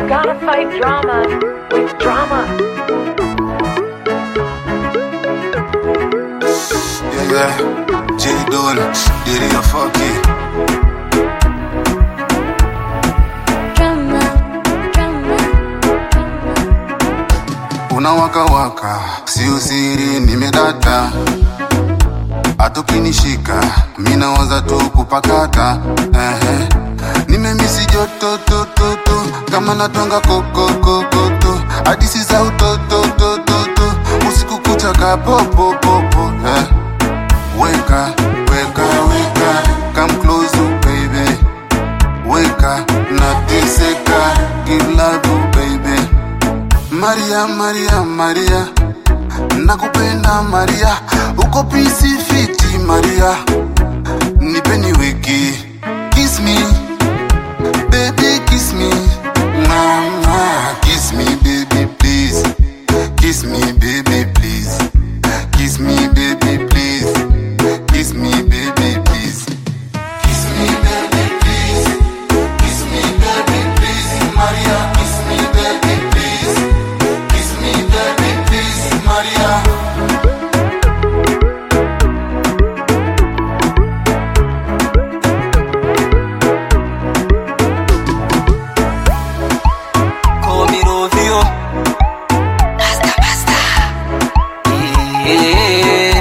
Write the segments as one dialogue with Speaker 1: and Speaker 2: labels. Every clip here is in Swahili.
Speaker 1: gotta fight drama with drama.
Speaker 2: Yeah, yeah. J Don, Diddy, a fuck it.
Speaker 3: Drama, drama, drama.
Speaker 2: Unawakawaka, sio siri, nimedata atukinishika minawaza tu kupakata ehe. Nimemisi joto tototo kama natonga kokokokoto hadisi za utototototo usiku kucha kapopopopo eh. Weka, weka, weka, come close oh, baby Weka, nateseka, give love oh, baby Maria, Maria, Maria nakupenda Maria, uko pisi fiti Maria, nipeni wiki, kiss me baby, kiss me mama, kiss me baby please, kiss me baby please, kiss me baby please, kiss me baby please, kiss me baby please, kiss me baby please, Maria, kiss me baby please, kiss me baby please, Maria.
Speaker 4: Call me Rovio. Basta, basta. Yeah.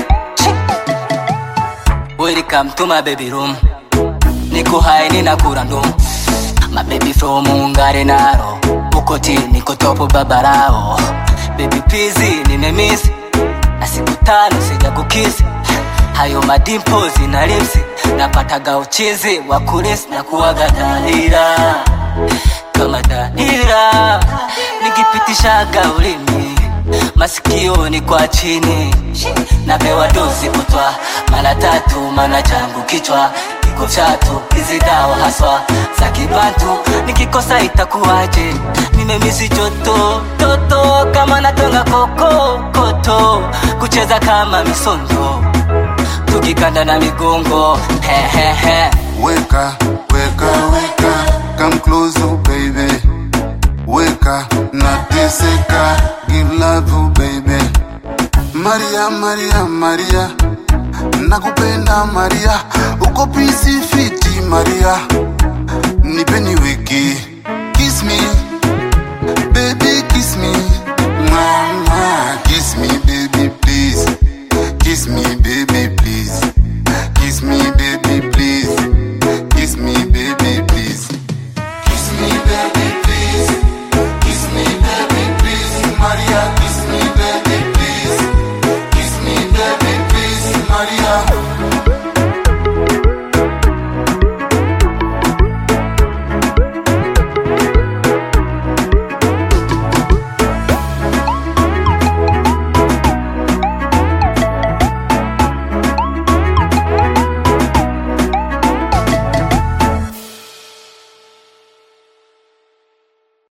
Speaker 4: Welcome to my baby room. Niko high nina kura ndum. My baby from Ungare Naro. Ukoti niko topo babarao. Baby pizi nimemiss. Na siku tano sija kukisi. Hayo madimpozi na lipsi. Napataga uchizi wa kulisi na kuwaga dhalira kama dahira nikipitishaga ulimi masikioni kwa chini napewa dozi kutwa mara tatu mana changu kichwa kiko chatu hizi dawa haswa za kibantu nikikosa itakuwaje nimemisi joto toto kama natonga koko koto kucheza kama misondo tukikanda na migongo hehehe
Speaker 2: Weka, weka, weka, come close, oh baby. Weka, nateseka, give love, oh baby. Maria, Maria, Maria, nakupenda Maria, uko pisi fiti Maria, nipeni wiki, kiss me, baby, kiss me, mama, kiss me, baby, please, kiss me, baby, please, kiss me, baby, please, kiss me, baby, please, kiss me, baby, please, kiss me, baby, please, Maria, kiss me, baby, please, kiss me, baby, please, Maria.